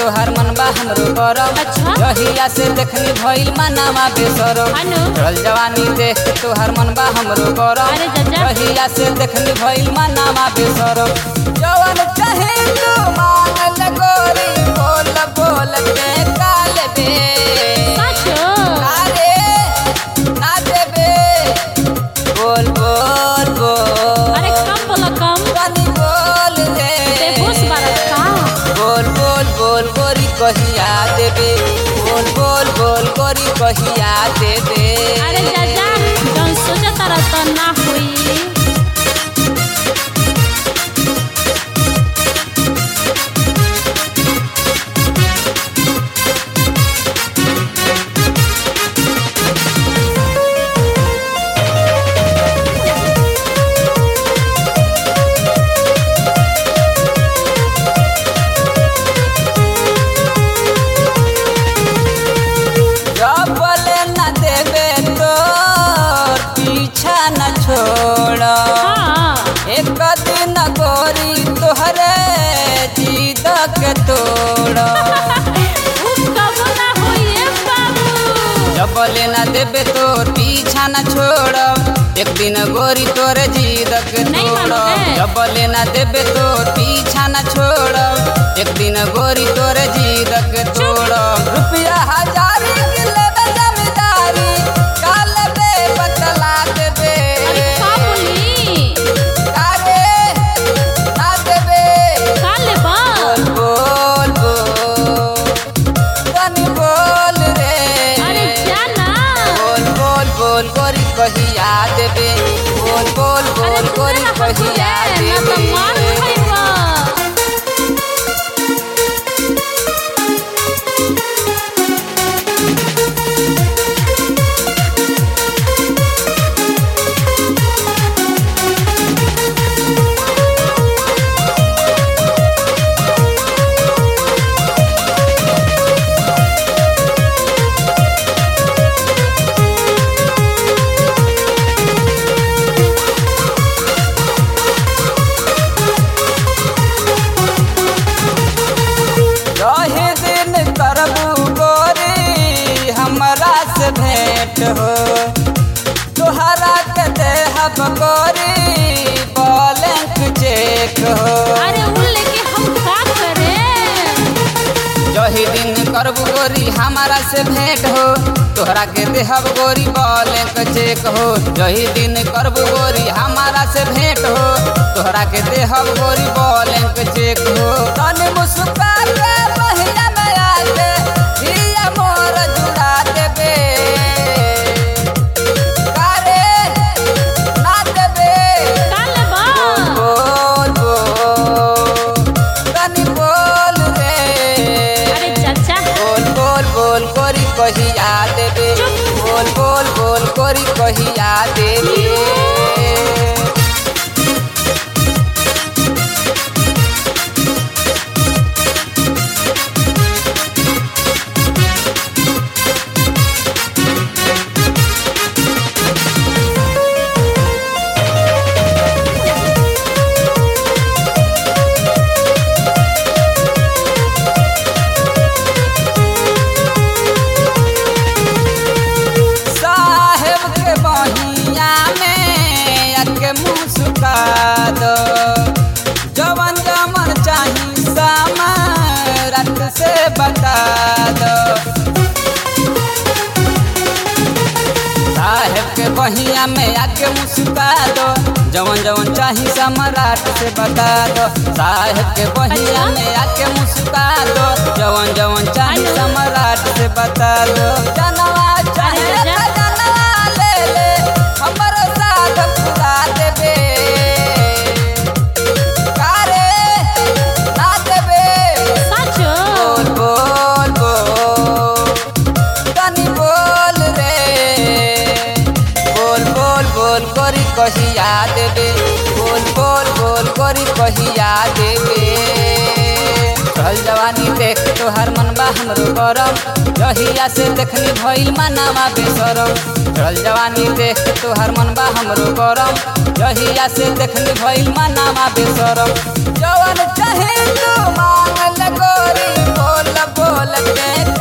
तोहार मन बा हमरो गरम अच्छा। जहिया से देखनी भइल मानामा बेसरम अनु चल जवानी देख के तोहार मन बा हमरो गरम अरे जज्जा। जहिया से देखनी भइल मानामा बेसरम जवन चाहे तू मांग ले गोरी बोल बोल के काल बे साचो अरे ना देबे बोल बोल बोल अरे कम बोला कम तनी बोल रे बेहोश बारत का बोल बोल बोल गोरी कहिया देबे बोल बोल बोल गोरी कहिया देबे अरे जाजा जौन सोचा तारा त ना होई जब बोले न देबे तोर पीछा न छोड़ हाँ एक दिन गोरी तोहरे जीद के तोड़ उफ कबो ना होई ए बाबू जब बोले न देबे तोर पीछा न छोड़ एक दिन गोरी तोरे जीद के नहीं तोड़ मानोगे? जब बोले न देबे तोर पीछा न छोड़ एक दिन गोरी तोरे जीद के तोड़ रुपया हजार के लेबे जमींदारी काल बे बतला देबे अरे का बोली अरे ना देबे का लेबा बोल बोल बोल तनी बोल रे अरे जाना बोल बोल बोल गोरी कहिया देबे बोल बोल अरे बोल गोरी दूसरा हाथ कहिया रे, ना तो मार देबे खाइबा रहे दिन करबू गोरी हमरा से भेंट हो तोहरा के देहब गोरी बॉलेंक चेक हो अरे उन लेके हम का करे जही दिन करबू गोरी हमारा से भेंट हो तोहरा के देहब गोरी बॉलेंक चेक हो जही दिन करबू गोरी हमारा से भेंट हो तोहरा के देहब गोरी बॉलेंक चेक हो तनी मुस्का के महिया में आके हिया मोर जुड़ा देबे कारे ना देबे का लेबा बोल बोल तनी बोल रे अरे चाचा बोल बोल बोल कोरी कहिया देबे बोल बोल बोल कोरी कहिया देबे साहेब के बहिया में अके मुस्का दो जवन जमन चाही सामा रात से बता दो साहेब के बहिया में आके मुस्का दो जवन जवन चाही सम्राट से बता दो साहेब के बहिया में आके मुस्का दो जवन जवन चाही हेलो। सम्राट से बता दो जनवा चाहे अरे जा। त जनवा ले ले हमरो साथ पूरा देबे कारे ना देबे साचो बोल बोल बोल तनी बोल रे बोल बोल बोल करी कहिया देबे बोल बोल बोल करी कहिया देबे चल चढ़ल जवानी देख तोहर मनबा हमरो गरम जहिया से देखनी भइल मनावा बेसरम चढ़ल जवानी देख तोहर मनबा हमरो गरम जहिया से देखनी भइल मनावा बेसरम जवन चाहे तू मांगल गोरी बोल बोल के